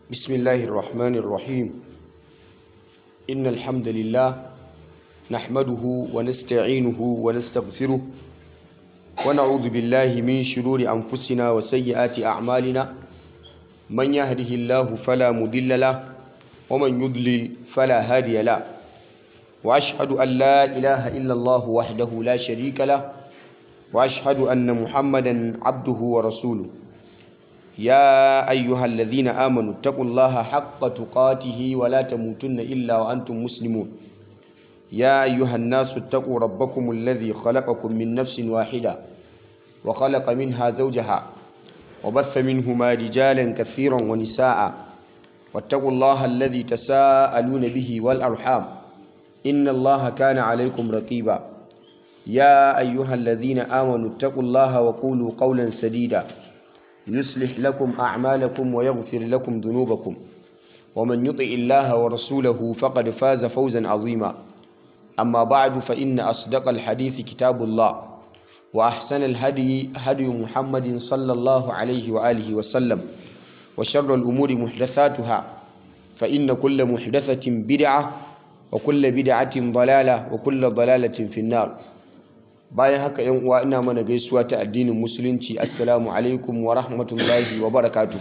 بسم الله الرحمن الرحيم إن الحمد لله نحمده ونستعينه ونستغفره ونعوذ بالله من شرور أنفسنا وسيئات أعمالنا من يهده الله فلا مضل له ومن يضلل فلا هادي له وأشهد أن لا إله إلا الله وحده لا شريك له وأشهد أن محمدا عبده ورسوله يا أيها الذين آمنوا اتقوا الله حق تقاته ولا تموتن إلا وأنتم مسلمون يا أيها الناس اتقوا ربكم الذي خلقكم من نفس واحدة وخلق منها زوجها وبث منهما رجالا كثيرا ونساء واتقوا الله الذي تساءلون به والأرحام إن الله كان عليكم رقيبا يا أيها الذين آمنوا اتقوا الله وقولوا قولا سديدا يصلح لكم أعمالكم ويغفر لكم ذنوبكم ومن يطع الله ورسوله فقد فاز فوزا عظيما أما بعد فإن أصدق الحديث كتاب الله وأحسن الهدي هدي محمد صلى الله عليه وآله وسلم وشر الأمور محدثاتها فإن كل محدثة بدعة وكل بدعة ضلالة وكل ضلالة في النار bayan haka yan uwa ina mana gaisuwa ta addinin musulunci assalamu alaikum wa rahmatullahi wa barakatuhu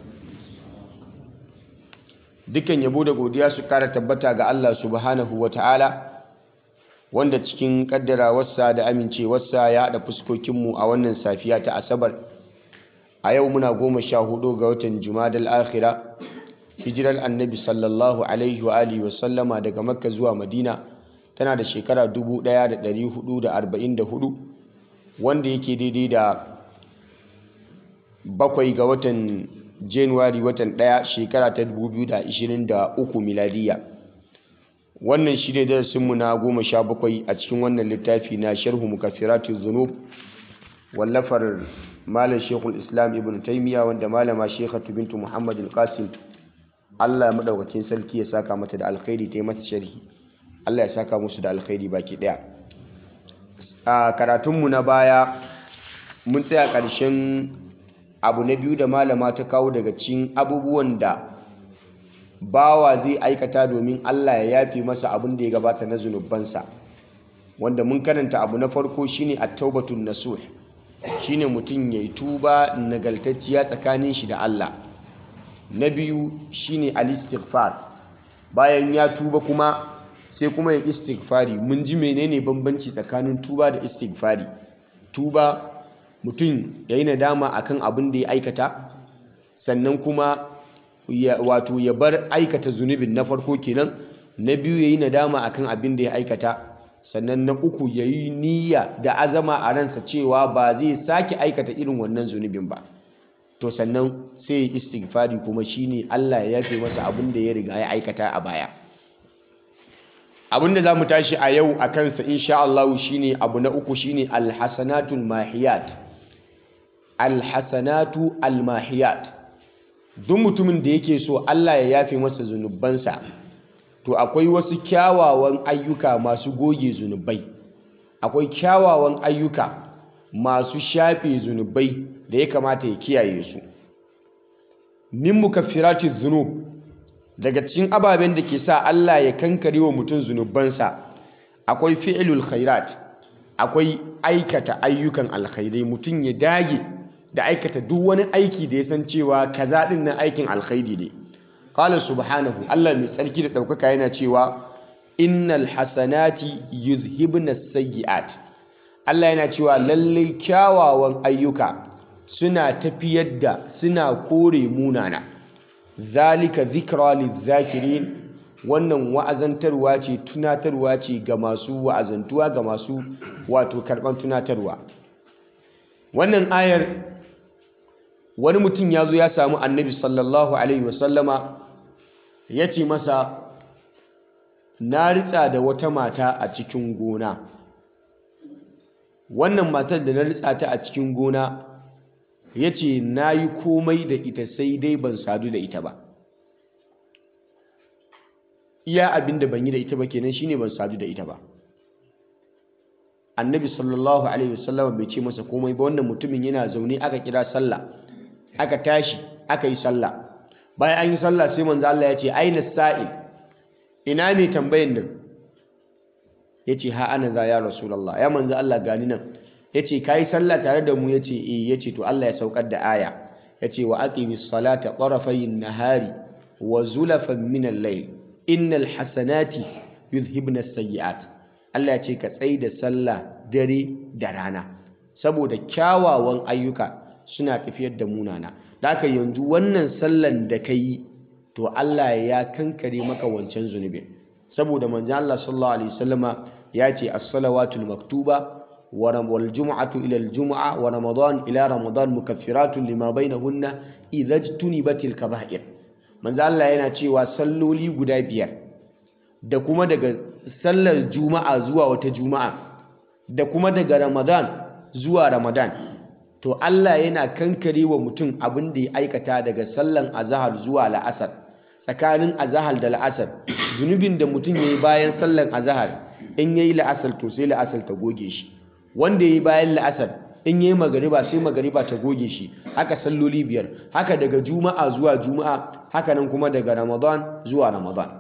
dukkan yabo da godiya su kara tabbata ga Allah subhanahu wa ta'ala wanda cikin kaddarawarsa da amincewarsa ya haɗa fuskokinmu a wannan safiya ta asabar a yau muna goma sha hudu ga watan jumadal akhira hijirar annabi sallallahu alaihi wa alihi wa sallama daga makka zuwa madina tana da shekara 1444 wanda yake daidai da bakwai ga watan januwari watan daya shekara ta 2023 miladiya wannan shi ne darasinmu na goma sha bakwai a cikin wannan littafi na sharhu mukafiratu zunub wallafar malam shekul islam ibn taimiyya wanda malama shekhatu bintu muhammadin qasim allah maɗaukakin sarki ya saka mata da alkhairi ta yi mata sharhi Allah ya saka musu da alkhairi baki daya a karatunmu na baya mun tsaya ƙarshen abu na biyu da malama ta kawo daga cikin abubuwan da bawa zai aikata domin Allah ya yafe masa abin da ya gabata na zunubansa wanda mun karanta abu na farko shine at-taubatun nasuh shine mutum yayi tuba nagaltacciya tsakanin shi da Allah na biyu shine al-istighfar bayan ya tuba kuma sai kuma yin istighfari mun ji menene bambanci tsakanin tuba da istighfari tuba mutum ya yi nadama akan abin da ya aikata sannan kuma wato ya bar aikata zunubin na farko kenan na biyu ya yi nadama akan abin da ya aikata sannan na uku ya yi niyya da azama a ransa cewa ba zai sake aikata irin wannan zunubin ba to sannan sai ya istighfari kuma shine Allah ya yafe masa abin da ya riga ya aikata a baya abinda za mu tashi a yau a kansa insha Allah shine abu na uku shine alhasanatul mahiyat alhasanatu almahiyat duk mutumin da yake so Allah ya yafe masa zunubansa to akwai wasu kyawawan ayyuka masu goge zunubai akwai kyawawan ayyuka masu shafe zunubai da ya kamata ya kiyaye su min mukaffiratiz zunub daga cikin ababen da ke sa Allah ya kankare wa mutum zunubansa akwai fi'ilul khairat akwai aikata ayyukan alkhairai mutum ya dage da aikata duk wani aiki da ya san cewa kaza din nan aikin alkhairi ne qala subhanahu Allah mai tsarki da daukaka yana cewa innal hasanati yuzhibna sayyi'at Allah yana cewa lallai kyawawan ayyuka suna tafiyar da suna kore munana zalika zikra lizakirin wannan wa'azantarwa ce tunatarwa ce ga masu wa'azantuwa ga masu wato karban tunatarwa wannan ayar wani mutum ya zo ya samu annabi sallallahu alaihi wasallama ya ce masa na ritsa da wata mata a cikin gona wannan matar da na ritsa ta a cikin gona ya ce na yi komai da ita sai dai ban sadu da ita ba iya abin da ban yi da ita ba kenan shine ban sadu da ita ba annabi sallallahu alaihi wasallam bai ce masa komai ba wannan mutumin yana zaune aka kira sallah aka tashi aka yi sallah bayan an yi sallah sai manzo Allah ya ce aina sa'il ina mai tambayin nan ya ce ha ana za ya rasulallah ya manzo Allah gani nan ya ce ka yi sallah tare da mu ya ce eh ya ce to Allah ya saukar da aya ya ce wa aqimis salata tarafayin nahari wa zulafan min al-layl innal hasanati yuzhibna as-sayyi'at Allah ya ce ka tsai da sallah dare da rana saboda kyawawan ayyuka suna tafiyar da munana da haka yanzu wannan sallan da ka yi to Allah ya kankare maka wancan zunubin saboda manzo Allah sallallahu alaihi wasallama ya ce as-salawatul maktuba wal jum'atu ila al-jum'a wa ramadan ila ramadan mukaffiratun lima bainahunna idza jtunibatil kaba'ir manzo Allah yana cewa salloli guda biyar da kuma daga sallar juma'a zuwa wata juma'a da kuma daga ramadan zuwa ramadan to Allah yana kankare wa mutum abin da ya aikata daga sallan azahar zuwa la'asar tsakanin azahar da la'asar zunubin da mutum ya yi bayan sallan azahar in ya yi la'asar to sai la'asar ta goge shi wanda ya yi bayan la'asar in ya yi magariba sai magariba ta goge shi haka salloli biyar haka daga juma'a zuwa juma'a haka nan kuma daga ramadan zuwa ramadan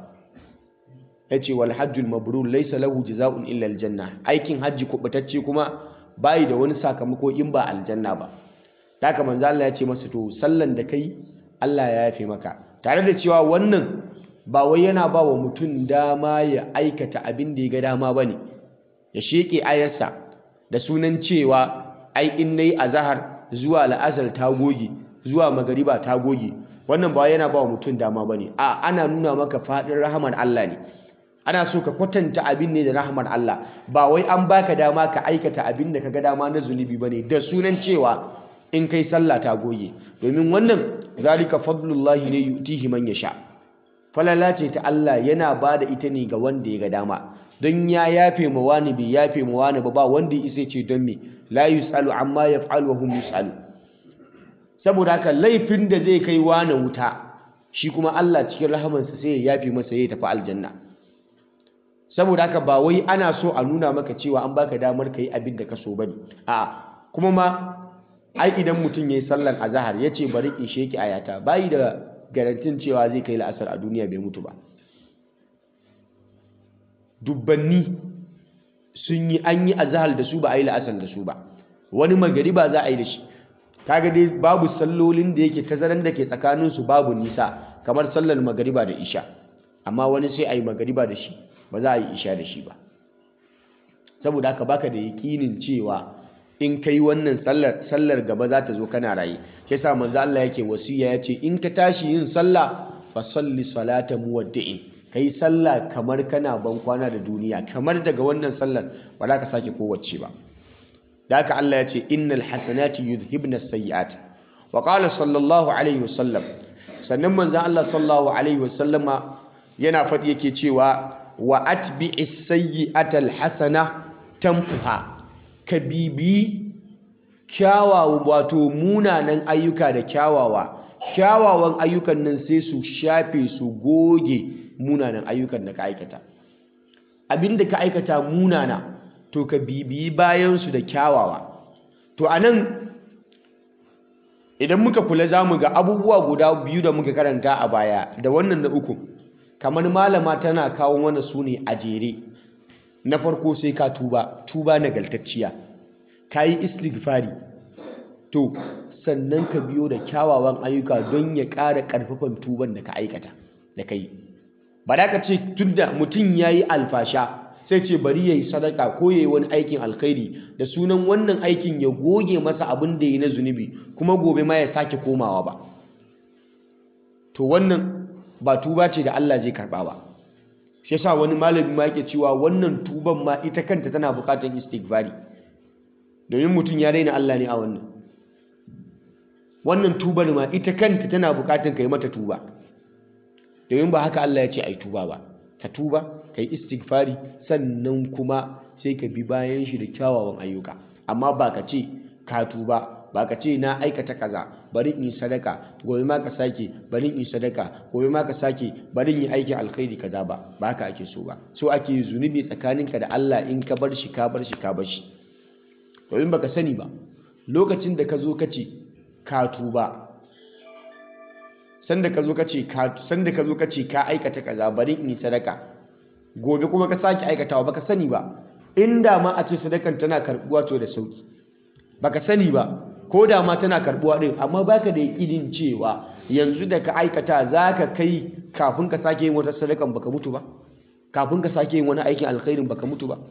ya ce wal hajjul mabrur laisa lahu jaza'un illa aljanna aikin hajji kubutacce kuma bayi da wani sakamako in ba aljanna ba haka manzo Allah ya ce masa to sallan da kai Allah ya yafe maka tare da cewa wannan ba wai yana ba wa mutum dama ya aikata abin da ya ga dama bane ya sheke ayarsa da sunan cewa ai in nayi azhar zuwa la'asar ta goge zuwa magariba ta goge wannan ba yana ba wa mutum dama bane a ana nuna maka fadin rahamar Allah ne ana so ka kwatanta abin ne da rahmar Allah ba wai an baka dama ka aikata abin da kaga dama na zunubi bane da sunan cewa in kai sallah ta goge domin wannan zalika fadlullahi ne yutihi man yasha falala ce ta Allah yana bada ita ne ga wanda ya ga dama don ya yafe ma wani bai yafe ma wani ba ba wanda ya isa ce don me la yusalu amma yaf'alu wa hum yusalu saboda haka laifin da zai kai wani wuta shi kuma Allah cikin rahamansa sai ya yafe masa ya tafi aljanna saboda haka ba wai ana so a nuna maka cewa an baka damar ka yi abin da ka so bane a'a kuma ma ai idan mutum ya yi sallar azahar ya ce bari in sheki ayata bayi da garantin cewa zai kai la'asar a duniya bai mutu ba dubbanni sun yi an yi azahar da su ba a yi la'asar da su ba wani magariba za a yi da shi kaga dai babu sallolin da yake tazaran da ke tsakaninsu babu nisa kamar sallar magariba da isha amma wani sai a yi magariba da shi ba za a yi isha da shi ba saboda haka baka da yakinin cewa in kai wannan sallar sallar gaba za ta zo kana raye shi yasa manzo Allah yake wasiya yace in ka tashi yin sallah fa salli salata muwaddi'in kai sallah kamar kana ban kwana da duniya kamar daga wannan sallar ba za ka sake kowace ba da haka Allah ya ce innal hasanati yudhibna as-sayyi'at wa qala sallallahu alaihi wasallam sannan manzo Allah sallallahu alaihi wasallama yana faɗi yake cewa wa atbi'is sayyi'ata al-hasana tamfuha ka bibi kyawawa wato munanan ayyuka da kyawawa kyawawan ayyukan nan sai su shafe su goge munanan ayyukan da ka aikata abinda ka aikata munana to ka bibiyi bayan su da kyawawa to anan idan muka kula zamu ga abubuwa guda biyu da muka karanta a baya da wannan na uku kamar malama tana kawo mana su ne a jere na farko sai ka tuba tuba nagaltacciya ka yi istighfari to sannan ka biyo da kyawawan ayyuka don ya ƙara ƙarfafan tuban da ka aikata da ka yi ba da ka ce tunda mutum ya yi alfasha sai ce bari ya yi sadaka ko ya yi wani aikin alkhairi da sunan wannan aikin ya goge masa abin da ya yi na zunubi kuma gobe ma ya sake komawa ba to wannan ba tuba ce da Allah zai karba ba shi yasa wani malami ma yake cewa wannan tuban ma ita kanta tana bukatar istighfari domin mutum ya daina Allah ne a wannan wannan tubar ma ita kanta tana bukatar kai mata tuba domin ba haka Allah ya ce ai tuba ba ka tuba kai istighfari sannan kuma sai ka bi bayan shi da kyawawan ayyuka amma ba ka ce ka tuba ba ka ce na aikata kaza bari in yi sadaka gobe ma ka sake bari in yi sadaka gobe ma ka sake bari in yi aikin alkhairi kaza ba ba haka ake so ba so ake yi zunubi tsakaninka da Allah in ka bar shi ka bar shi ka bar shi domin baka sani ba lokacin da ka zo ka ce ka tuba sanda ka zo ka ce ka sanda ka zo ka ce ka aikata kaza bari in yi sadaka gobe kuma ka sake aikatawa baka sani ba inda ma a ce sadakan tana karbuwa to da sauki baka sani ba ko da ma tana karbuwa din amma baka da yakinin cewa yanzu da ka aikata zaka kai kafin ka sake yin wata sadakan baka mutu ba kafin ka sake yin wani aikin alkhairin baka mutu ba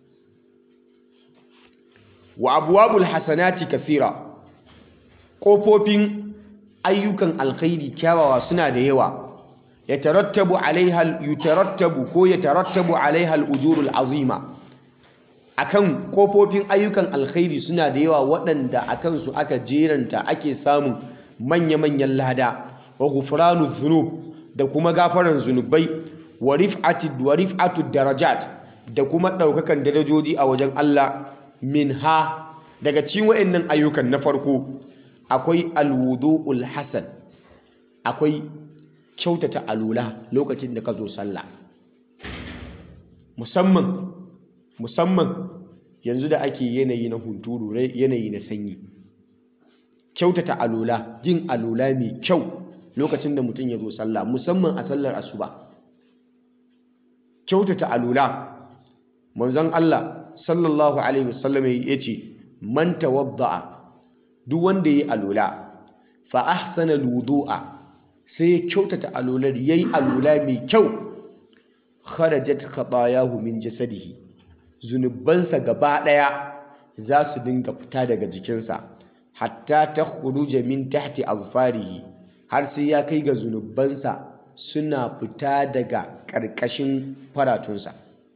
wa abwabul hasanati kathira kofofin ayyukan alkhairi kyawawa suna da yawa yatarattabu alaiha yutarattabu ko yatarattabu alaiha al-ujurul azima akan kofofin ayyukan alkhairi suna da yawa waɗanda akan su aka jeranta ake samun manya-manyan lada wa ghufranu dhunub da kuma gafaran zunubai wa rif'ati wa rif'atu darajat da kuma ɗaukakan darajoji a wajen Allah minha daga cikin waɗannan ayyukan na farko akwai alwudu'ul hasan akwai kyautata alula lokacin da ka zo sallah musamman musamman yanzu da ake yanayi na hunturu yanayi na sanyi kyautata alula yin alula mai kyau lokacin da mutum ya zo sallah musamman a sallar asuba kyautata alula manzon Allah sallallahu alaihi wasallam ya ce man tawadda'a duk wanda yayi alula fa ahsana alwudu'a sai ya kyautata alular yayi alula mai kyau kharajat khatayahu min jasadihi zunubansa gaba daya za su dinga fita daga jikinsa hatta takhruja min tahti azfarihi har sai ya kai ga zunubansa suna fita daga ƙarƙashin faratunsa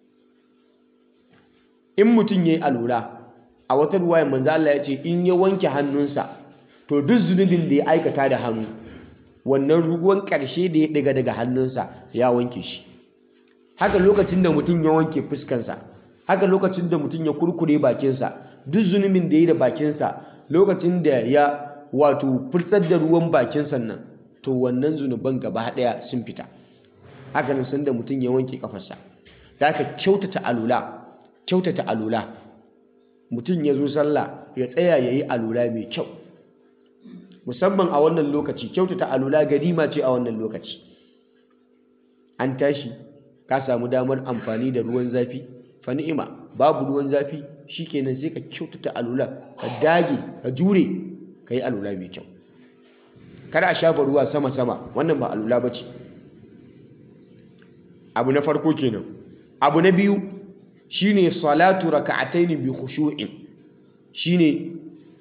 in mutum ya yi alura a wata ruwaya manzo Allah ya ce in ya wanke hannunsa to duk zunubin da ya aikata da hannu wannan ruwan ƙarshe da ya daga daga hannunsa ya wanke shi haka lokacin da mutum ya wanke fuskansa haka lokacin da mutum ya kurkure bakinsa duk zunubin da ya yi da bakinsa lokacin da ya wato furtsar da ruwan bakinsa nan to wannan zunuban gaba ɗaya sun fita haka nan sanda mutum ya wanke kafarsa da aka kyautata alula kyautata alula mutum ya zo sallah ya tsaya ya yi alula mai kyau musamman a wannan lokaci kyautata alula ganima ce a wannan lokaci an tashi ka samu damar amfani da ruwan zafi fa ni'ima babu ruwan zafi shikenan sai ka kyautata alula ka dage ka jure ka yi alula mai kyau kada a shafa ruwa sama-sama wannan ba alula ba ce abu na farko kenan abu na biyu shine salatu raka'ataini bi khushu'in shine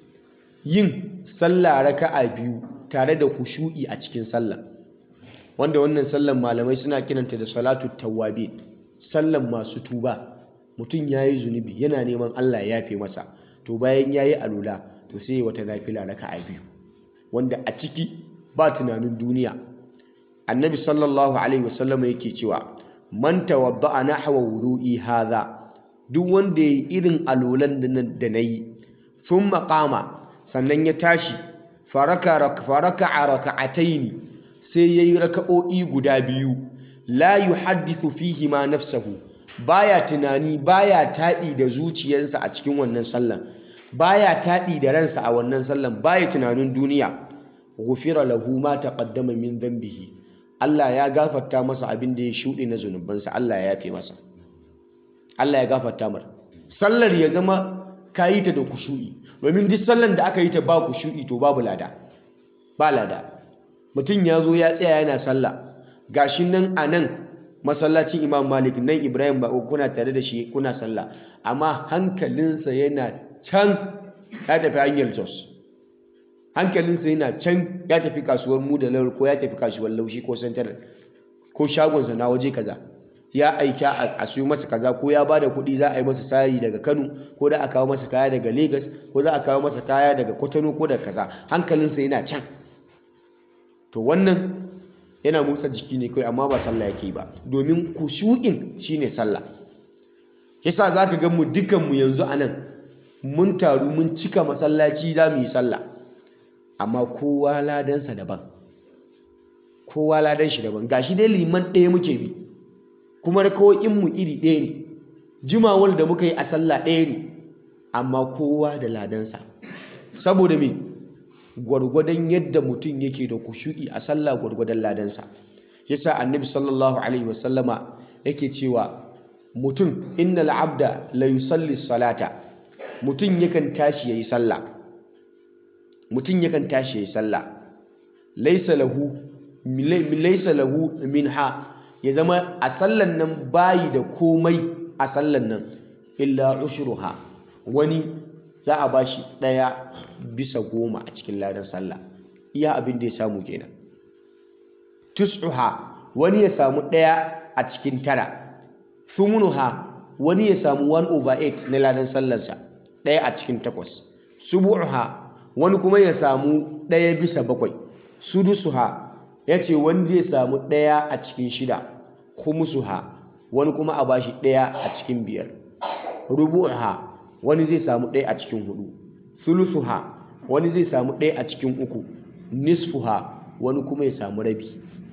yin sallah raka'a biyu tare da khushu'i a cikin sallah wanda wannan sallan malamai suna kiranta da salatu tawwabin sallan masu tuba mutum yayi zunubi yana neman Allah ya yafe masa to bayan yayi alula to sai wata nafila raka'a biyu wanda a ciki ba tunanin duniya annabi sallallahu alaihi wasallam yake cewa man tawadda'a nahwa wudu'i hadha duk wanda yayi irin alolan da nayi thumma qama sannan ya tashi faraka faraka raka'ataini sai yayi raka'o'i guda biyu la yuhaddithu fihi ma nafsahu baya tunani baya taɗi da zuciyarsa a cikin wannan sallan baya taɗi da ransa a wannan sallan baya tunanin duniya ghufira lahu ma taqaddama min dhanbihi Allah ya gafarta masa abin da ya shuɗe na zunubansa Allah ya yafe masa Allah ya gafarta mar sallar ya zama kayi ta da kushu'i domin duk sallar da aka yi ta ba kushu'i to babu lada ba lada mutum ya zo ya tsaya yana sallah gashi nan a nan masallacin Imam Malik nan Ibrahim ba kuna tare da shi kuna sallah amma hankalinsa yana can ya tafi hanyar Jos hankalinsa yana can ya tafi kasuwar mu da laur ko ya tafi kasuwar laushi ko central ko shagonsa na waje kaza ya aika a siyo masa kaza ko ya bada kuɗi za a yi masa sayi daga Kano ko da a kawo masa kaya daga Lagos ko za a kawo masa kaya daga Kotono ko daga kaza hankalinsa yana can to wannan yana motsa jiki ne kai amma ba sallah yake ba domin kushu'in shine sallah yasa zaka ga mu dukan mu yanzu anan mun taru mun cika masallaci za mu yi sallah amma kowa ladansa daban kowa ladan shi daban gashi dai liman ɗaya muke bi kuma mu iri ɗaya ne jimawar da muka yi a sallah ɗaya ne amma kowa da ladansa saboda me gwargwadon yadda mutum yake da kushu'i a sallah gwargwadon ladansa yasa annabi sallallahu alaihi wasallama yake cewa mutum innal abda la yusalli salata mutum yakan tashi yayi sallah mutum yakan tashi yayi sallah laysa lahu laysa lahu minha ya zama a sallan nan bayi da komai a sallan nan illa ushruha wani za a bashi ɗaya bisa goma a cikin ladan sallah iya abin da ya samu kenan tus'uha wani ya samu ɗaya a cikin tara thumunuha wani ya samu 1 over 8 na ladan sallarsa ɗaya a cikin takwas subu'uha wani kuma ya samu ɗaya bisa bakwai sudusuha ya ce wani zai samu ɗaya a cikin shida khumusuha wani kuma a bashi ɗaya a cikin biyar rubu'uha wani zai samu ɗaya a cikin hudu thuluthuha wani zai samu ɗaya a cikin uku nisfuha wani kuma ya samu rabi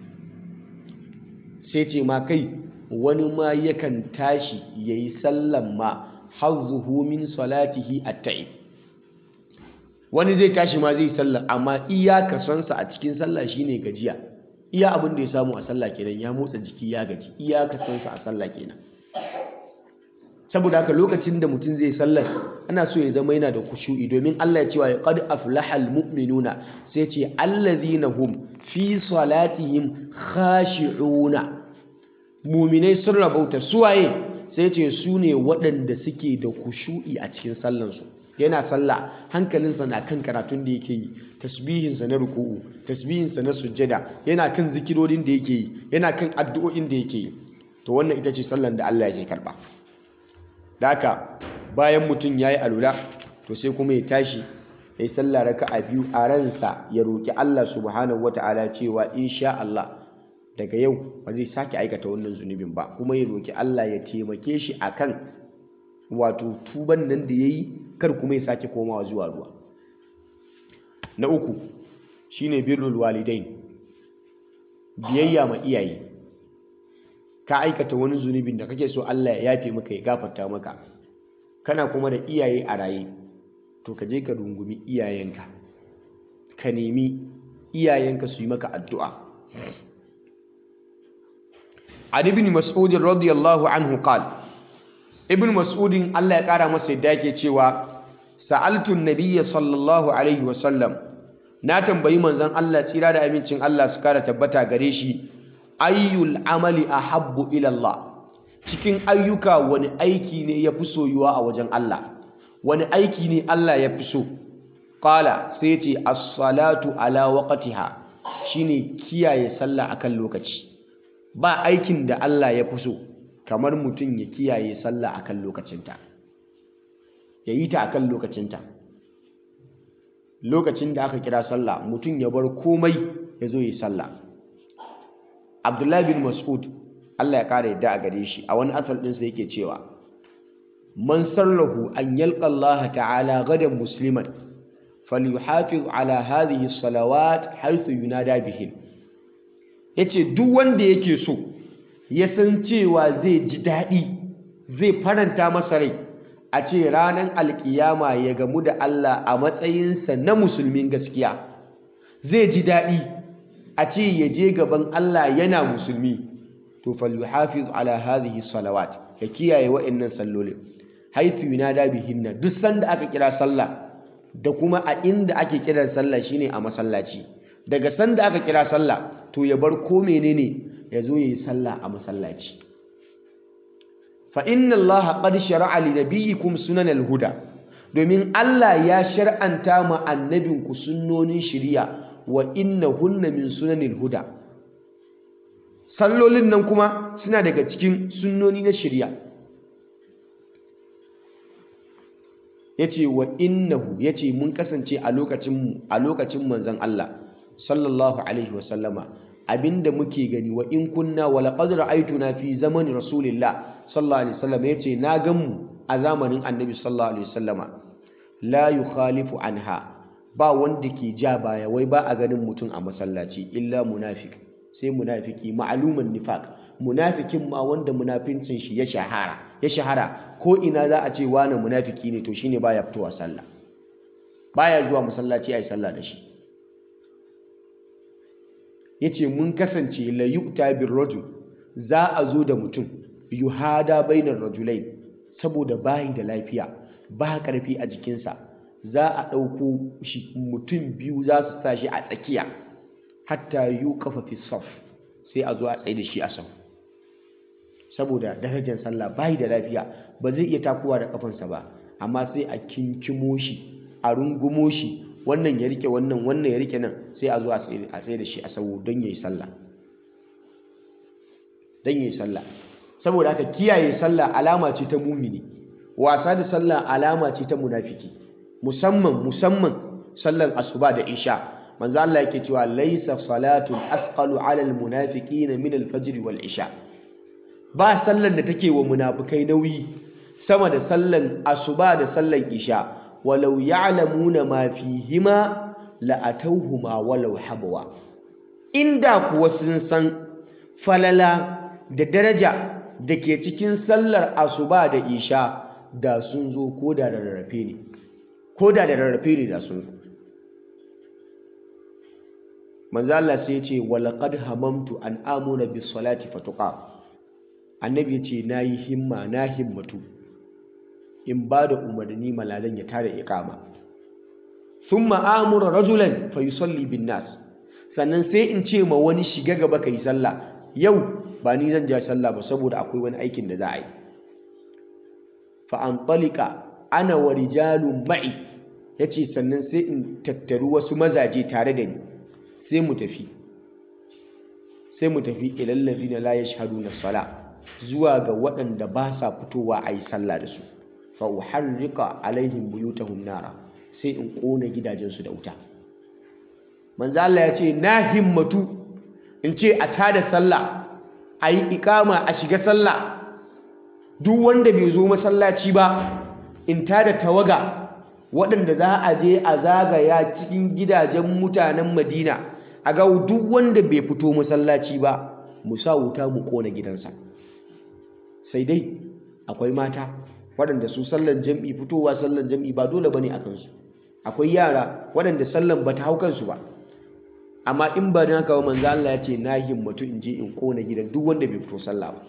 sai ce ma kai wani ma yakan tashi ya yi sallan ma hazzuhu min salatihi at-ta'ib wani zai tashi ma zai sallar amma iya kasonsa a cikin sallah shine gajiya iya abin da ya samu a sallah kenan ya motsa jiki ya gaji iya kasonsa a sallah kenan saboda haka lokacin da mutum zai sallar ana so ya zama yana da kushu'i domin Allah ya cewa qad aflahal mu'minuna sai ce allazina hum fi salatihim khashi'una mu'minai sun rabauta suwaye sai ce su ne waɗanda suke da kushu'i a cikin sallansu yana sallah hankalinsa na kan karatun da yake yi tasbihinsa na ruku'u tasbihinsa na sujjada yana kan zikirorin da yake yi yana kan addu'o'in da yake yi to wannan ita ce sallan da Allah yake karba da haka bayan mutum ya yi alula to sai kuma ya tashi ya yi sallah raka'a biyu a ransa ya roƙi Allah subhanahu wata'ala cewa insha Allah daga yau ba zai sake aikata wannan zunubin ba kuma ya roƙi Allah ya taimake shi akan wato tuban nan da ya yi kar kuma ya sake komawa zuwa ruwa na uku shine birrul walidain biyayya ma iyaye ka aikata wani zunubin da kake so Allah ya yafe maka ya gafarta maka kana kuma da iyaye a raye to ka je ka rungumi iyayenka ka nemi iyayenka su yi maka addu'a an ibn mas'ud radiyallahu anhu qala ibn mas'udin Allah ya kara masa yadda yake cewa sa'altu nabiyya sallallahu alaihi wasallam na tambayi manzon Allah tsira da amincin Allah su kara tabbata gare shi ayyul amali ahabbu ila Allah cikin ayyuka wani aiki ne ya fi soyuwa a wajen Allah wani aiki ne Allah ya fi so qala sai ce as-salatu ala waqtiha shine kiyaye sallah akan lokaci ba aikin da Allah ya fi so kamar mutum ya kiyaye sallah akan lokacinta ya yi ta akan lokacinta lokacin da aka kira sallah mutum ya bar komai ya zo yi sallah abdullahi bin mas'ud Allah ya kara yadda a gare shi a wani asal ɗinsa yake cewa man sallahu an yalqa Allah ta'ala gadan musliman falyuhafiz ala hadhihi salawat haythu yunada bihin yace duk wanda yake so ya san cewa zai ji daɗi zai faranta masa rai a ce ranar alkiyama ya gamu da Allah a matsayinsa na musulmin gaskiya zai ji daɗi a ce ya je gaban Allah yana musulmi to falyuhafiz ala hadhihi salawat ya kiyaye wa'annan sallolin haythu yunada bihinna duk sanda aka kira sallah da kuma a inda ake kiran sallah shine a masallaci daga sanda aka kira sallah to ya bar ko menene ya zo ya yi sallah a masallaci fa inna allaha qad shar'a li nabiyyikum sunan al-huda domin Allah ya shar'anta ma annabinku sunnonin shari'a wa innahunna min sunanil huda sallolin nan kuma suna daga cikin sunnoni na shari'a yace wa innahu yace mun kasance a lokacin mu a lokacin manzon Allah sallallahu alaihi wasallama abinda muke gani wa in kunna wa laqad ra'aytuna fi zamani rasulillah sallallahu alaihi wasallam yace na gan mu a zamanin annabi sallallahu alaihi wasallama la yukhalifu anha ba wanda ke ja baya wai ba a ganin mutum a masallaci illa munafik sai munafiki ma'aluman nifaq munafikin ma wanda munafincin shi ya shahara ya shahara ko ina za a ce wani munafiki ne to shine baya fitowa sallah baya zuwa masallaci ayi sallah da shi yace mun kasance la yu'ta bir rajul za a zo da mutum yuhada bainar rajulai saboda bayi da lafiya ba karfi a jikinsa za a ɗauko shi mutum biyu za su sa shi a tsakiya hatta yu kafa fi saf sai a zo a tsaye da shi a sau saboda darajar sallah bayi da lafiya ba zai iya takowa da kafansa ba amma sai a kinkimo shi a rungumo shi wannan ya rike wannan wannan ya rike nan sai a zo a tsaye da shi a sau don yayi sallah don yayi sallah saboda haka kiyaye sallah alama ce ta mumini wasa da sallah alama ce ta munafiki musamman musamman sallar asuba da isha manzo Allah yake cewa laysa salatun asqalu ala almunafiqin min alfajr wal isha ba sallar da take wa munafikai nauyi sama da sallar asuba da sallar isha walau ya'lamuna ma fihima la atawhuma walau habwa inda kuwa sun san falala da daraja da ke cikin sallar asuba da isha da sun zo ko da rarrafe ne ko da da rarrafe ne da sun zo manzo Allah sai ya ce walaqad hamamtu an amuna bis salati fatuqa annabi ya ce nayi himma na himmatu in ba da umarni malalan ya tare iqama thumma amura rajulan fa yusalli bin nas sannan sai in ce ma wani shiga gaba kai sallah yau ba ni zan ja sallah ba saboda akwai wani aikin da za a yi fa antalika ana wa rijalun ma'i yace sannan sai in tattaru wasu mazaje tare da ni sai mu tafi sai mu tafi ilal ladina la yashhaduna sala zuwa ga waɗanda ba sa fitowa a yi sallah da su fa uharriqa alaihim buyutahum nara sai in ƙona gidajensu da wuta manzo Allah ya ce na himmatu in ce a tada sallah a yi ikama a shiga sallah duk wanda bai zo masallaci ba in tada tawaga waɗanda za a je a zagaya cikin gidajen mutanen madina a ga duk wanda bai fito masallaci ba mu sa wuta mu ƙona gidansa sai dai akwai mata waɗanda su sallan jam'i fitowa sallan jam'i ba dole bane a kansu akwai yara waɗanda sallan ba ta hau kansu ba amma in ba don haka ba manzo Allah ya ce na himmatu in je in kona gidan duk wanda bai fito sallah ba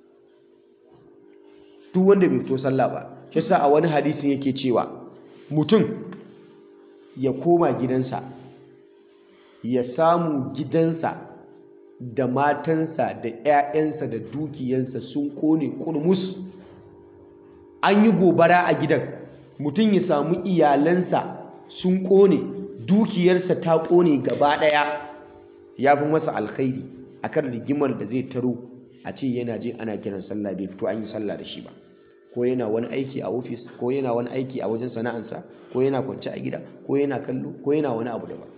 duk wanda bai fito sallah ba shi sa a wani hadisin yake cewa mutum ya koma gidansa ya samu gidansa da matansa da 'ya'yansa da dukiyansa sun kone kurmus an yi gobara a gidan mutum ya samu iyalansa sun kone dukiyarsa ta kone gaba ɗaya ya fi masa alkhairi akan rigimar da zai taro a ce yana jin ana kiran sallah bai fito an yi sallah da shi ba ko yana wani aiki a ofis ko yana wani aiki a wajen sana'ansa ko yana kwance a gida ko yana kallo ko yana wani abu daban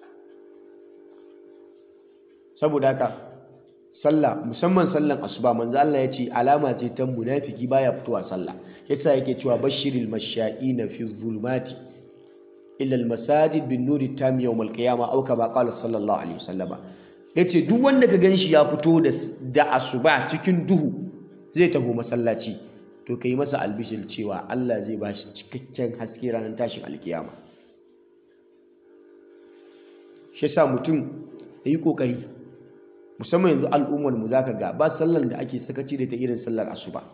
saboda haka sallah musamman sallan asuba manzo Allah ya ce alama ce ta munafiki baya fitowa sallah yasa yake cewa bashiril masha'ina fi zulmati illa al masajid bin nuri tam yawm al qiyamah aw kama qala sallallahu alaihi wasallama yace duk wanda ka ganshi ya fito da da asuba cikin duhu zai taho masallaci to kai masa albishir cewa Allah zai bashi cikakken haske ranar tashin alkiyama shi yasa mutum yayi kokari musamman yanzu al'ummar mu zaka ga ba sallar da ake sakaci da ta irin sallar asuba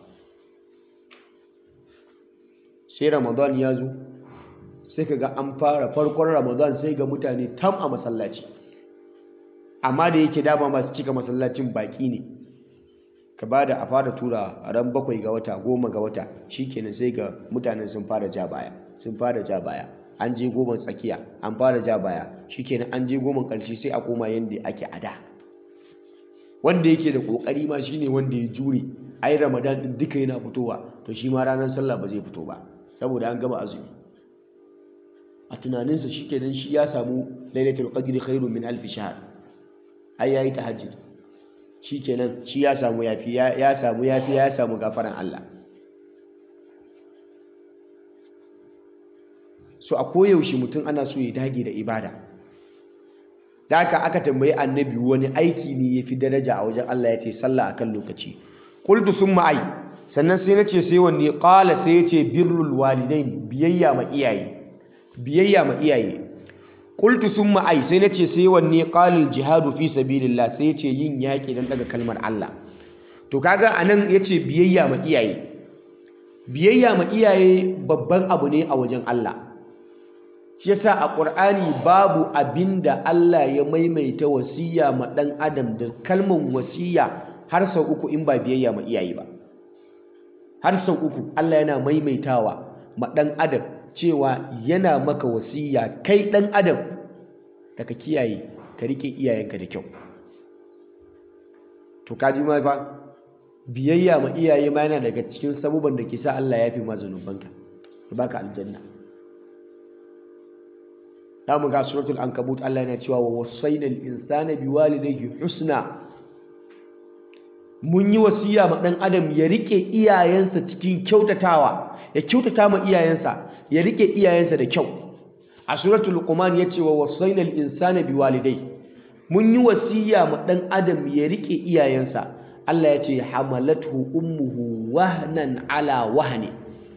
sai ramadan ya zo sai ka ga an fara farkon ramadan sai ga mutane tam a masallaci amma da yake dama masu cika masallacin baki ne ka ba da a fara tura a ran bakwai ga wata goma ga wata shikenan sai ga mutanen sun fara ja baya sun fara ja baya an je goma tsakiya an fara ja baya shikenan an je goma ƙarshe sai a koma yadda ake a da wanda yake da kokari ma shine wanda ya jure ai ramadan din duka yana fitowa to shi ma ranar sallah ba zai fito ba saboda an gama azumi a tunaninsa shikenan shi ya samu lailatul qadri khairun min alf shahr ai yayi tahajjud shikenan shi ya samu yafi ya samu yafi ya samu gafaran Allah so a koyaushe mutum ana so ya dage da ibada da haka aka tambayi annabi wani aiki ne ya fi daraja a wajen Allah ya ce sallah a kan lokaci qultu summa ai sannan sai na ce sai wanne qala sai ya ce birrul walidain biyayya ma iyaye biyayya ma iyaye qultu thumma ai sai nace sai wanne qalil jihadu fi sabilillah sai yace yin yaki dan daga kalmar Allah to kaga anan yace biyayya ma iyaye biyayya ma iyaye babban abu ne a wajen Allah shi yasa a Qur'ani babu abinda Allah ya maimaita wasiya ma dan adam da kalmar wasiya har sau uku in ba biyayya ma iyaye ba har sau uku Allah yana maimaitawa ma dan adam cewa yana maka wasiya kai dan adam da ka kiyaye ka rike iyayenka da kyau to kaji ma fa biyayya ma iyaye ma yana daga cikin sabuban da ke sa Allah ya fi ma zanubanka ya baka aljanna za mu ga suratul ankabut Allah yana cewa wa wasainal insana biwalidayhi husna mun yi wasiya ma dan adam ya rike iyayensa cikin kyautatawa ya kyautata ma iyayensa ya rike iyayensa da kyau a suratul luqman yace wa wasainal insana biwalidayhi mun yi wasiya ma dan adam ya rike iyayensa Allah ya ce hamalathu ummuhu wahnan ala wahni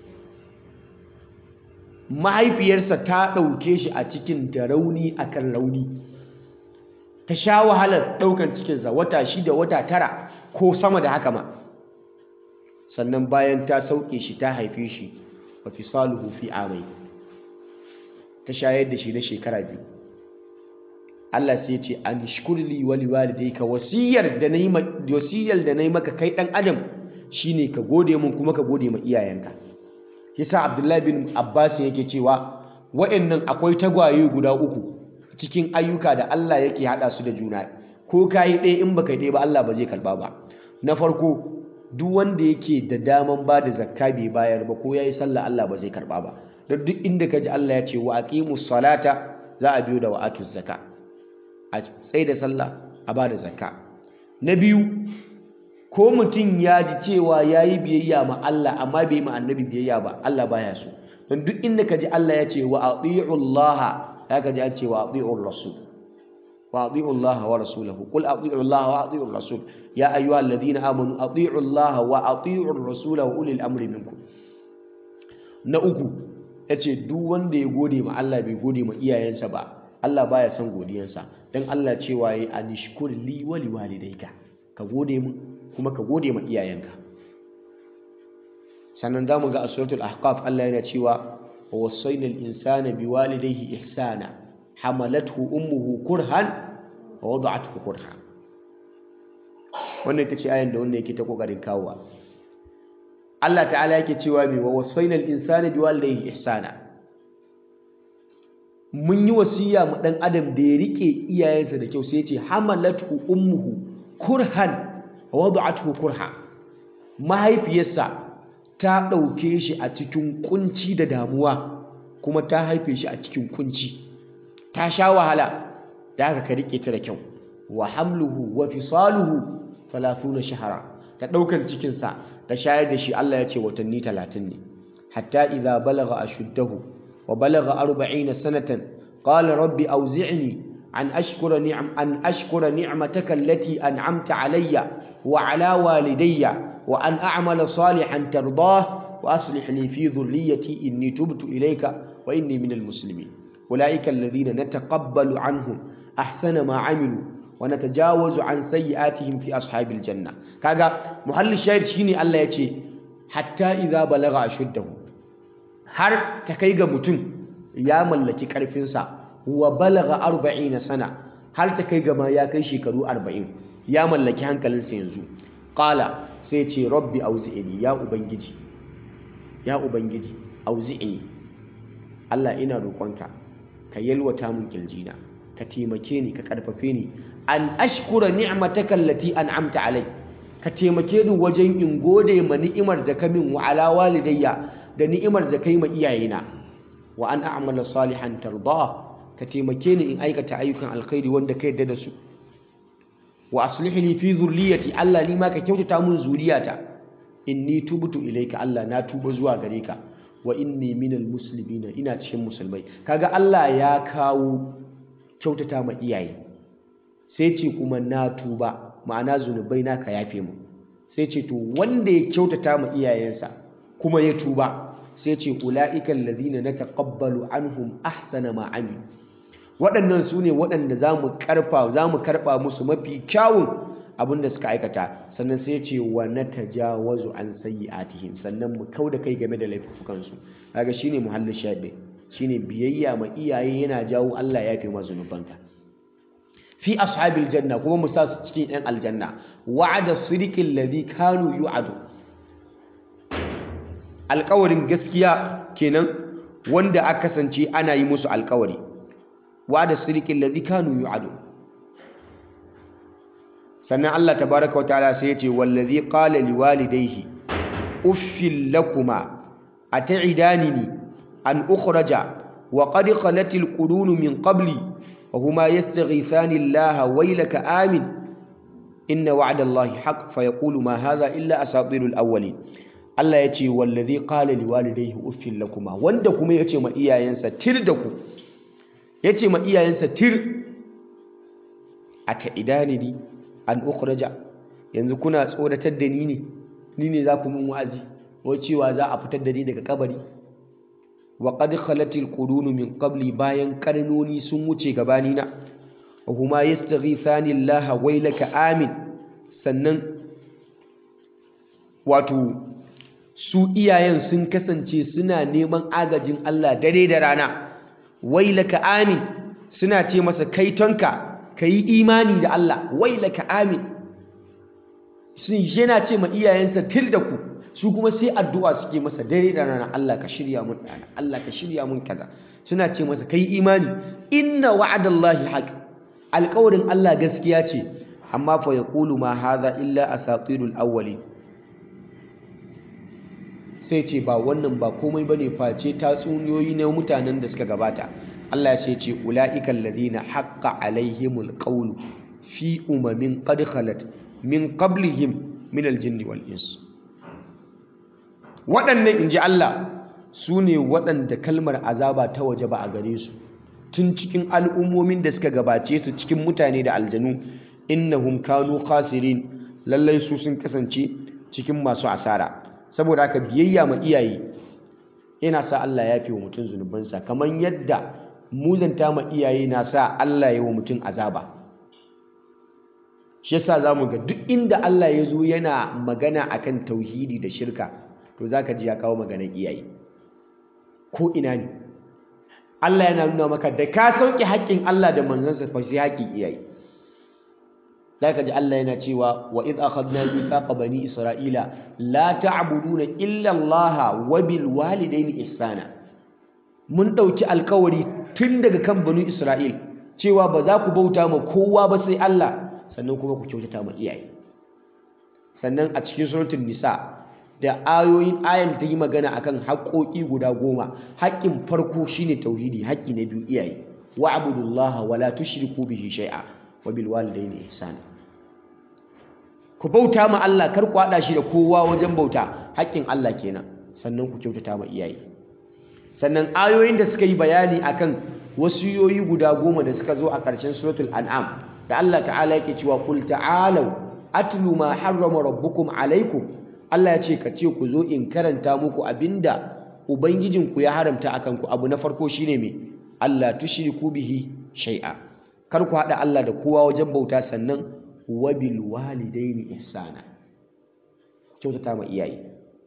mahaifiyarsa ta ɗauke shi a cikin da rauni akan rauni ta sha wahalar ɗaukan cikinsa wata shida wata tara ko sama da haka ma sannan bayan ta sauke shi ta haife shi wa fisaluhu fi amai ta shayar da shi na shekara biyu Allah sai ce an shkurli wali walidayka wasiyar da nayi wasiyar da nayi maka kai dan adam shine ka gode mun kuma ka gode ma iyayenka yasa Abdullahi bin Abbas yake cewa wa'annan akwai tagwaye guda uku cikin ayyuka da Allah yake hada su da juna ko kai ɗaya in baka ɗaya ba Allah ba zai karba ba na farko duk wanda yake da daman ba da zakka bai bayar ba ko yayi sallah Allah ba zai karba ba don duk inda kaji Allah ya ce wa aqimus salata za a biyo da wa'atuz zakka a tsaye da sallah a ba da zakka na biyu ko mutum ya ji cewa ya yi biyayya ma Allah amma bai yi ma annabi biyayya ba Allah baya so don duk inda ka ji Allah ya ce wa ati'u Allah ya ka ji an ce wa ati'u rasul wa ati'u Allah wa rasulahu qul ati'u Allah wa ati'u rasul ya ayyuha alladhina amanu ati'u Allah wa ati'u rasul wa ulil amri minkum na uku yace duk wanda ya gode ma Allah bai gode ma iyayensa ba Allah baya son godiyansa dan Allah cewa yi anishkur li wa liwalidayka ka gode mu kuma ka gode ma iyayenka sannan zamu ga a suratul ahqaf Allah yana cewa wa wasayna al insana biwalidayhi ihsana hamalathu ummuhu kurhan wa wada'athu kurha wannan ita ce ayan da wanda yake ta kokarin kawowa Allah ta'ala yake cewa me wa wasayna al insana biwalidayhi ihsana mun yi wasiya mu dan adam da ya rike iyayensa da kyau sai ya ce hamalathu ummuhu kurhan wa wada'athu kurha mahaifiyarsa ta ɗauke shi a cikin kunci da damuwa kuma ta haife shi a cikin kunci ta sha wahala da haka ka rike ta da kyau wa hamluhu wa fisaluhu 30 shahara ta ɗaukan cikinsa ta shayar da shi Allah ya ce watanni talatin ne hatta idza balagha ashuddahu wa balagha 40 sanatan qala rabbi awzi'ni an ashkura ni'am an ashkura ni'mataka allati an'amta alayya wa ala walidayya وأن أعمل صالحا ترضاه وأصلح لي في ذريتي إني تبت إليك وإني من المسلمين أولئك الذين نتقبل عنهم أحسن ما عملوا ونتجاوز عن سيئاتهم في أصحاب الجنة كاغا محل الشاهد شيني الله يتي حتى إذا بلغ أشده har ta kai ga mutum ya mallaki ƙarfinsa wa balaga arba'ina sana har ta kai ga ma ya kai shekaru arba'in ya mallaki hankalinsa yanzu ƙala sai ce rabbi auzi'ini ya ubangiji ya ubangiji auzi'ini Allah ina roƙonka ka yalwata min kirjina ka taimake ni ka ƙarfafe ni an ashkura ni'mataka allati an'amta alai ka taimake ni wajen in gode ma ni'imar da ka min wa ala walidayya da ni'imar da kai ma iyayena wa an a'mala salihan tarda ka taimake ni in aikata ayyukan alkhairi wanda ka yarda da su wa aslih li fi dhurriyyati Allah ni ma ka kyautata mun zuriyata inni tubtu ilayka Allah na tuba zuwa gare ka wa inni minal muslimina ina cikin musulmai kaga Allah ya kawo kyautata ma iyaye sai ce kuma na tuba ma'ana zunubai na ka yafe mu sai ce to wanda ya kyautata ma iyayensa kuma ya tuba sai ce ulaika alladhina nataqabbalu anhum ahsana ma amilu waɗannan su ne waɗanda za mu karfa za mu karɓa musu mafi kyawun abin da suka aikata sannan sai ce wa na tajawazu an sayyi'atihim sannan mu kauda kai game da laifukansu kaga shine muhallin shaɗe shine biyayya ma iyaye yana jawo Allah ya fi ma zunubanka fi ashabil janna kuma mu sa su cikin yan aljanna wa'ada sidiqil ladhi kanu yu'adu alƙawarin gaskiya kenan wanda aka kasance ana yi musu alƙawari wa'ada sidiqil ladhi kanu yu'adu sannan Allah tabaraka wa ta'ala sai ya ce wallazi qala liwalidayhi uffil lakuma at'idanini an ukhraja wa qad khalat alqurun min qabli wa huma yastaghithani Allah waylaka amin inna wa'da Allah haqq fa yaqulu ma hadha illa asatirul awwalin Allah ya ce wallazi qala liwalidayhi uffil lakuma wanda kuma ya ce ma iyayensa tir da ku ya ce ma iyayensa tir at'idanini an ukhraja yanzu kuna tsoratar da ni ne ni ne za ku mun wa'azi ko cewa za a fitar da ni daga kabari wa qad khalatil qurun min qabli bayan karnoni sun wuce gabani na wa huma yastaghithani Allah wailaka amin sannan wato su iyayen sun kasance suna neman agajin Allah dare da rana wailaka amin suna ce masa kaitonka ka yi imani da Allah wai laka amin sun yana ce ma iyayensa til da ku su kuma sai addu'a suke masa dare da rana Allah ka shirya mun dana Allah ka shirya mun kaza suna ce masa kai imani inna wa'adallahi haq alƙawarin Allah gaskiya ce amma fa yaqulu ma hadha illa asatirul awwalin sai ce ba wannan ba komai bane face tatsuniyoyi na mutanen da suka gabata Allah sai ce ula'ikal ladina haqqa alaihimul qawlu fi umamin qad khalat min qablihim min aljinni wal ins waɗannan inji Allah su ne waɗanda kalmar azaba ta waje ba a gare su tun cikin al'ummomin da suka gabace su cikin mutane da aljanu innahum kanu khasirin lallai su sun kasance cikin masu asara saboda haka biyayya ma iyaye yana sa Allah ya fi wa mutum zunubansa kamar yadda muzanta ma iyaye na sa Allah ya wa mutum azaba shi yasa zamu ga duk inda Allah ya zo yana magana akan tauhidi da shirka to zaka ji ya kawo maganar iyaye ko ina ne Allah yana nuna maka da ka sauke haƙƙin Allah da manzansa fa sai haƙƙin iyaye zaka ji Allah yana cewa wa id akhadna mithaqa bani isra'ila la ta'buduna illa Allah wa bil walidayni ihsana mun ɗauki alkawari tun daga kan banu Isra'il cewa ba za ku bauta ma kowa ba sai Allah sannan kuma ku kyautata ma iyaye sannan a cikin suratul nisa da ayoyin ayan ta yi magana akan haƙoƙi guda goma haƙƙin farko shine tauhidi haƙƙi na biyu iyaye wa abudullaha wa la tushriku bihi shay'a wa bil walidayni ihsana ku bauta ma Allah kar ku haɗa shi da kowa wajen bauta haƙƙin Allah kenan sannan ku kyautata ma iyaye sannan ayoyin da suka yi bayani akan wasiyoyi guda goma da suka zo a ƙarshen suratul an'am da Allah ta'ala yake cewa qul ta'alu atlu ma harrama rabbukum alaikum Allah ya ce ka ce ku zo in karanta muku abinda ubangijinku ya haramta akan ku abu na farko shine me Allah tushriku bihi shay'a kar ku haɗa Allah da kowa wajen bauta sannan wabil walidaini ihsana kyautata ma iyaye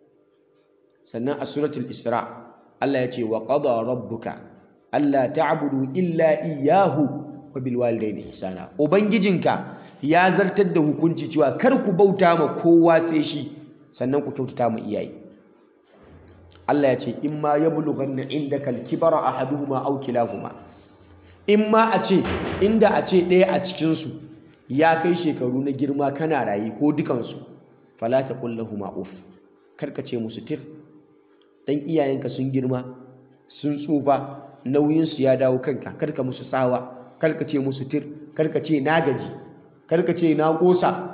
sannan a suratul isra' Allah ya ce wa qada rabbuka alla ta'budu illa iyyahu wa bil walidayni ihsana ubangijinka ya zartar da hukunci cewa kar ku bauta ma kowa sai shi sannan ku kyautata ma iyaye Allah ya ce in ma yablughanna indaka al-kibara ahaduhuma aw kilahuma in ma a ce inda a ce ɗaya a cikin su ya kai shekaru na girma kana rayi ko dukansu fala taqul lahumu uf karka ce musu tir dan iyayenka sun girma sun tsufa nauyinsu ya dawo kanka karka musu tsawa karka ce musu tir karka ce na gaji karka ce na kosa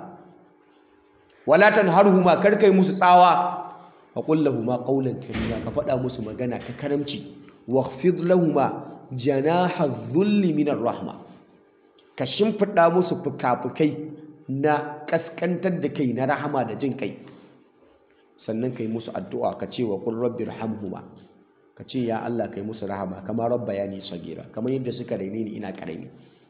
wala tanharhuma karka yi musu tsawa fa qul lahumu qawlan karima ka faɗa musu magana ta karamci wakhfid lahumu janaha dhulli min rahma ka shimfiɗa musu fukafukai na kaskantar da kai na rahama da jin kai sannan ka yi musu addu'a ka ce wa qul rabbi irhamhuma ka ce ya Allah kai musu rahama kamar rabba ya ni sagira kamar yadda suka raine ni ina karami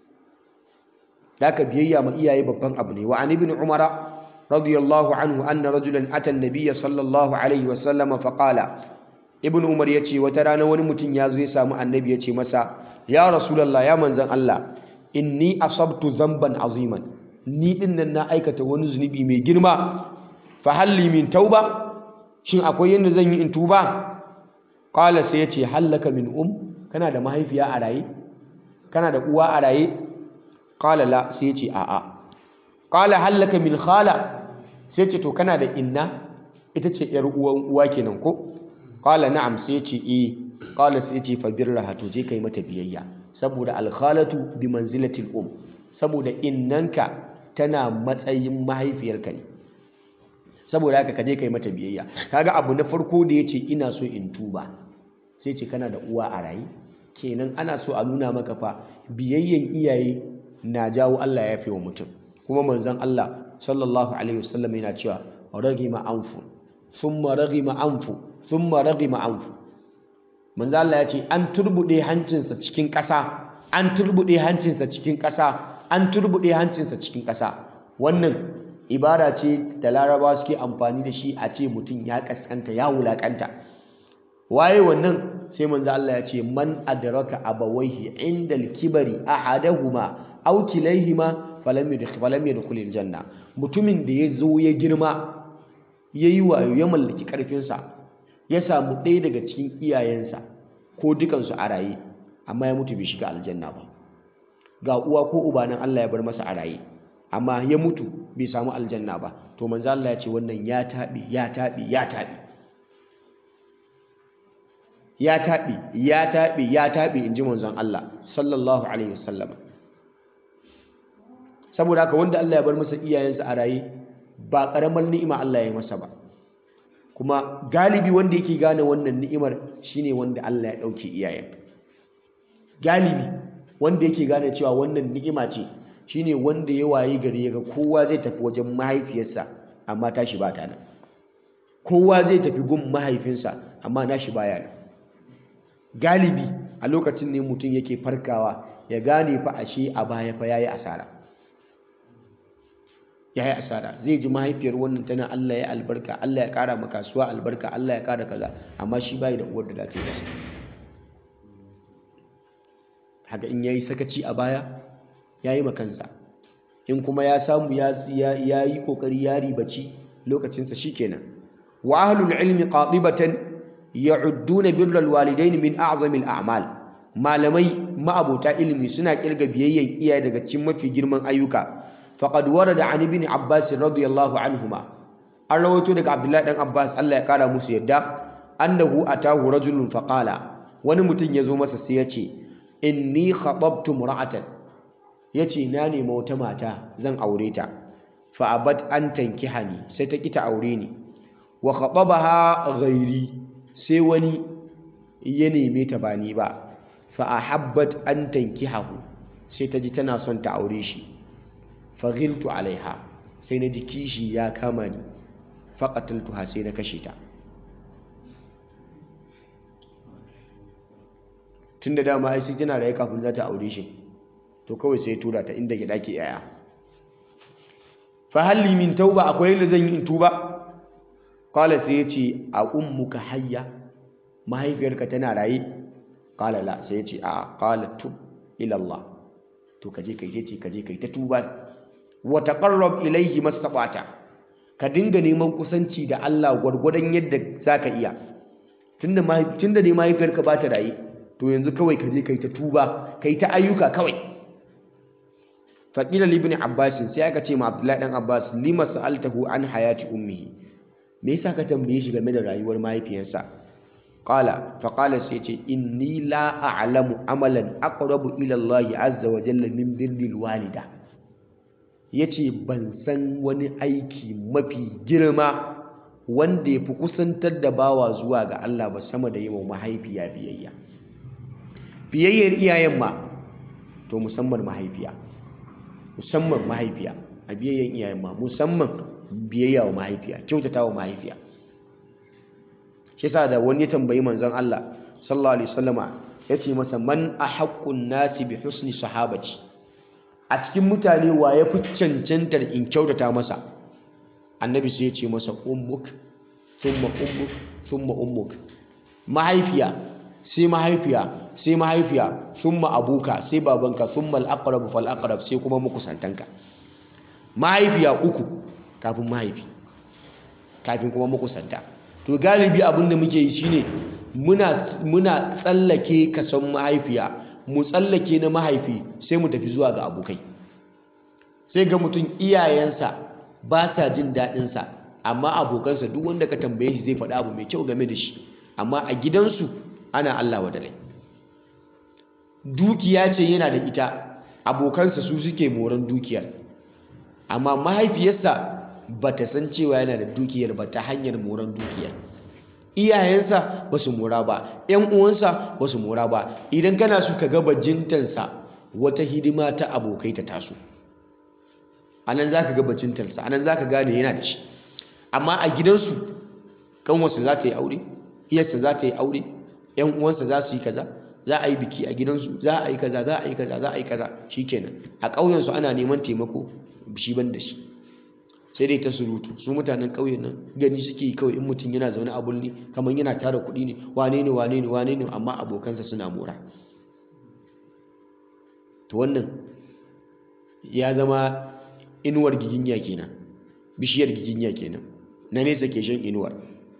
haka biyayya ma iyaye babban abu ne wa an ibn umara radiyallahu anhu anna rajulan ata an-nabiy sallallahu alaihi wa sallama fa qala ibn umar yace wata rana wani mutum ya zo ya samu annabi yace masa ya rasulullah ya manzan Allah inni asabtu dhanban aziman ni din nan na aikata wani zunubi mai girma fa halli min tauba shin akwai yanda zan yi in tuba qala sai yace hallaka min um kana da mahaifiya a raye kana da uwa a raye qala la sai yace a a qala hallaka min khala sai yace to kana da inna ita ce yar uwan uwa kenan ko qala na'am sai yace eh qala sai yace fa birraha to je kai mata biyayya saboda al khalatu bi manzilatil um saboda innanka tana matsayin mahaifiyarka ne saboda haka kaje kai mata biyayya kaga abu na farko da yace ina so in tuba sai ce kana da uwa a rayi kenan ana so a nuna maka fa biyayyan iyaye na jawo Allah ya fi wa mutum kuma manzon Allah sallallahu alaihi wasallam yana cewa ragima anfu thumma ragima anfu thumma ragima anfu manzon Allah ya ce an turbude hancinsa cikin ƙasa an turbude hancinsa cikin ƙasa an turbude hancinsa cikin ƙasa wannan ibara ce da laraba suke amfani da shi a ce mutum ya kaskanta ya wulakanta waye wannan sai manzo Allah ya ce man adraka abawaihi inda al-kibari ahadahuma aw kilayhima falam yadkhul falam yadkhul al-janna mutumin da ya zo ya girma yayi wayo ya mallaki karfin sa ya samu ɗaya daga cikin iyayensa ko dukansu a raye amma ya mutu bai shiga aljanna ba ga uwa ko uba nan Allah ya bar masa a raye amma ya mutu bai samu aljanna ba to manzo Allah ya ce wannan ya taɓi ya taɓi ya taɓi ya taɓi ya taɓi ya taɓi inji manzon Allah sallallahu alaihi wasallam saboda haka wanda Allah ya bar masa iyayensa a raye ba karamar ni'ima Allah ya masa ba kuma galibi wanda yake gane wannan ni'imar shine wanda Allah ya ɗauke iyayen galibi wanda yake gane cewa wannan ni'ima ce shine wanda ya wayi gari yaga kowa zai tafi wajen mahaifiyarsa amma tashi ba ta nan kowa zai tafi gun mahaifinsa amma nashi baya nan galibi a lokacin ne mutum yake farkawa ya gane fa ashe a baya fa yayi asara yayi asara zai ji mahaifiyar wannan tana Allah ya albarka Allah ya kara maka kasuwa albarka Allah ya kara kaza amma shi bai da uwar da za ta yi masa haka in yayi sakaci a baya ya yi makansa in kuma ya samu ya yi kokari ya ribaci lokacinsa shikenan wa ahlul ilmi qatibatan ya'udduna birral walidain min a'zamil a'mal malamai ma'abota ilimi suna kirga biyayyen iyaye daga cikin mafi girman ayyuka faqad warada an ibn abbas radiyallahu anhuma an rawaito daga abdullahi dan abbas Allah ya kara musu yadda annahu atahu rajulun faqala wani mutum ya zo masa sai ya ce inni khatabtu mura'atan ya ce na nema wata mata zan aure ta fa'abat an tankihani sai ta kita aure ni wa khatabaha ghairi sai wani ya neme ta ba ni ba fa ahabbat an tankihahu sai ta ji tana son ta aure shi fa ghiltu alaiha sai na ji kishi ya kama ni fa qataltuha sai na kashe ta tunda dama ai sai tana raye kafin za ta aure shi to kawai sai tura ta inda gida ke yaya fa halli min tauba akwai yadda zan yi in tuba qala sai ya ce a ummuka hayya mahaifiyarka tana raye qala la sai ya ce a qala tub ila Allah to kaje kai ce kaje kai ta tuba wa taqarrab ilayhi mastabata ka dinga neman kusanci da Allah gwargwadon yadda zaka iya tunda tunda ne mahaifiyarka ba ta raye to yanzu kawai kaje kai ta tuba kai ta ayyuka kawai faƙila libni abbasin sai aka ce ma abdullahi ɗan abbas lima sa'altahu an hayati ummihi me yasa ka tambaye shi game da rayuwar mahaifiyarsa qala fa qala sai ce inni la a'lamu amalan aqrabu ila Allah azza wa jalla min birril walida yace ban san wani aiki mafi girma wanda yafi kusantar da bawa zuwa ga Allah ba sama da yi wa mahaifiya biyayya biyayyar iyayen ma to musamman mahaifiya musamman mahaifiya a biyayyen iyayen ma musamman biyayya wa mahaifiya kyautata wa mahaifiya shi yasa da wani ya tambayi manzon Allah sallallahu alaihi wasallama ya ce masa man ahaqqun nasi bi husni sahabati a cikin mutane wa ya fi cancantar in kyautata masa annabi sai ya ce masa ummuk thumma ummuk thumma ummuk mahaifiya sai mahaifiya sai mahaifiya thumma abuka sai babanka thumma al-aqrab fal aqrab sai kuma makusantanka mahaifiya uku kafin mahaifi kafin kuma makusanta to galibi abin da muke yi shine muna muna tsallake kason mahaifiya mu tsallake na mahaifi sai mu tafi zuwa ga abokai sai ga mutum iyayensa ba sa jin daɗinsa amma abokansa duk wanda ka tambaye shi zai faɗa abu mai kyau game da shi amma a gidansu ana Allah wadalai dukiya ce yana da ita abokansa su suke moran dukiyar amma mahaifiyarsa ba ta san cewa yana da dukiyar ba ta hanyar moran dukiyar iyayensa ba su mora ba ‘yan uwansa ba su mora ba idan kana su ka gaba jintansa wata hidima ta abokai ta taso a nan za ka gaba jintansa a nan za ka gane yana da shi amma a gidansu kanwarsa za ta yi aure iyarsa za ta yi aure ‘yan uwansa za su yi kaza za a yi biki a gidansu za a yi kaza za a yi kaza za a yi kaza shikenan a ƙauyensu ana neman taimako shi ban da shi sai dai ta surutu su mutanen ƙauyen nan gani suke yi kawai in mutum yana zaune a bulli kamar yana tara kuɗi ne wane ne wane ne wane ne amma abokansa suna mora to wannan ya zama inuwar giginya kenan bishiyar giginya kenan na nesa ke shan inuwar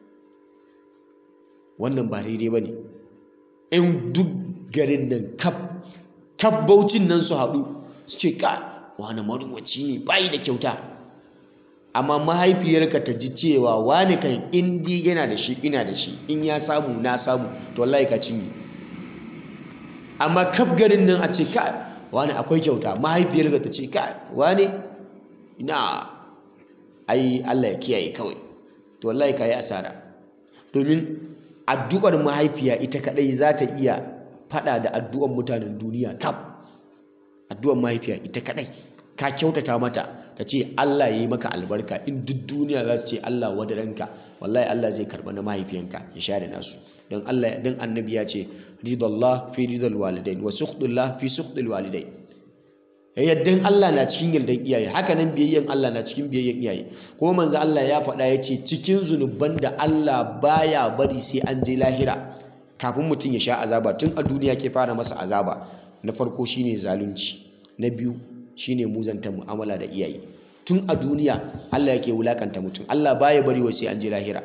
wannan ba daidai ba ne in duk garin nan kaf kaf baucin nan su haɗu su ce ka wani maruwaci ne bayi da kyauta amma mahaifiyarka ta ji cewa wani kan indi yana da shi ina da shi in ya samu na samu to wallahi ka cinye amma kaf garin nan a ce ka wani akwai kyauta mahaifiyarka ta ce ka wani ina ai Allah ya kiyaye kawai to wallahi ka yi asara domin addu'ar mahaifiya ita kadai za ta iya fada da addu'ar mutanen duniya kaf addu'ar mahaifiya ita kadai ka kyautata mata ta ce Allah ya yi maka albarka in duk duniya za su ce Allah wadaranka wallahi Allah zai karɓa na mahaifiyanka ya share nasu don Allah don annabi ya ce ridallah fi ridal walidain wa suqdullah fi suqdil walidain yaddan Allah na cikin yardan iyaye haka nan biyayyen Allah na cikin biyayyen iyaye kuma manzo Allah ya faɗa ya ce cikin zunuban da Allah baya bari sai an je lahira kafin mutum ya sha azaba tun a duniya ke fara masa azaba na farko shine zalunci na biyu shine muzanta mu'amala da iyaye tun a duniya Allah yake wulakanta mutum Allah baya bari wai sai an je lahira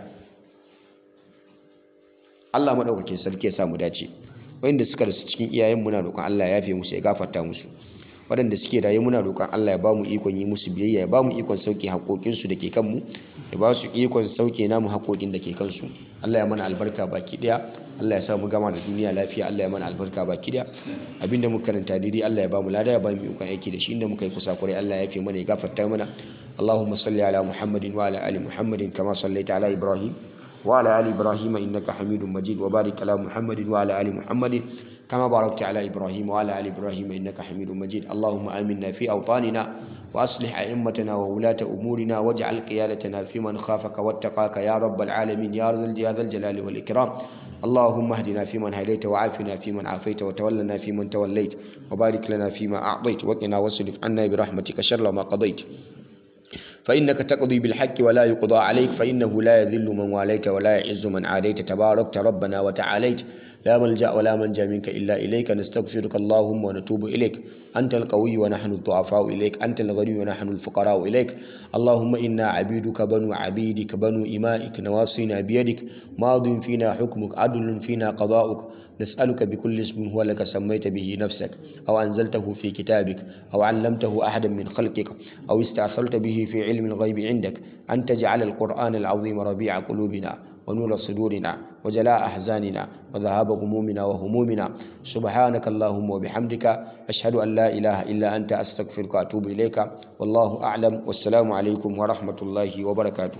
Allah madaukakin sarki ya sa mu dace wanda suka rasu cikin iyayen muna roƙon Allah ya yafe musu ya gafarta musu waɗanda suke raye muna roƙon Allah ya ba mu ikon yi musu biyayya ya ba mu ikon sauke haƙoƙinsu da ke kanmu ya ba su ikon sauke namu haƙoƙin da ke kansu Allah ya mana albarka baki ɗaya Allah ya sa mu gama da duniya lafiya Allah ya mana albarka baki ɗaya abinda muka karanta daidai Allah ya ba mu lada ya ba mu ikon aiki da shi inda muka yi kusa kurai Allah ya fi mana ya gafarta mana Allahumma salli ala Muhammadin wa ala ali Muhammadin kama sallaita ala Ibrahim وعلى آل إبراهيم إنك حميد مجيد وبارك على محمد وعلى آل محمد كما باركت على إبراهيم وعلى آل إبراهيم إنك حميد مجيد اللهم آمنا في أوطاننا وأصلح أئمتنا وولاة أمورنا واجعل قيادتنا في من خافك واتقاك يا رب العالمين يا ذا الجلال والإكرام اللهم اهدنا فيمن هديت وعافنا فيمن عافيت وتولنا فيمن توليت وبارك لنا فيما أعطيت وقنا واصرف عنا برحمتك شر ما قضيت فإنك تقضي بالحق ولا يقضى عليك فإنه لا يذل من واليت ولا يعز من عاديت تباركت ربنا وتعاليت لا ملجأ ولا منجا منك إلا إليك نستغفرك اللهم ونتوب إليك أنت القوي ونحن الضعفاء إليك أنت الغني ونحن الفقراء إليك اللهم إنا عبيدك بنو عبيدك بنو إمائك نواصينا بيدك ماض فينا حكمك عدل فينا قضاؤك نسألك بكل اسم هو لك سميت به نفسك أو أنزلته في كتابك أو علمته أحدا من خلقك أو استأثرت به في علم الغيب عندك أن تجعل القرآن العظيم ربيع قلوبنا ونور صدورنا وجلاء أحزاننا وذهاب غمومنا وهمومنا سبحانك اللهم وبحمدك أشهد أن لا إله إلا أنت أستغفرك وأتوب إليك والله أعلم والسلام عليكم ورحمة الله وبركاته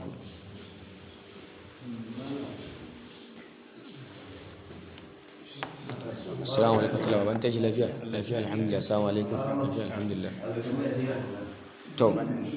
السلام عليكم ورحمة الله وبركاته lafiya lafiya alhamdulillah assalamu alaikum lafiya alhamdulillah to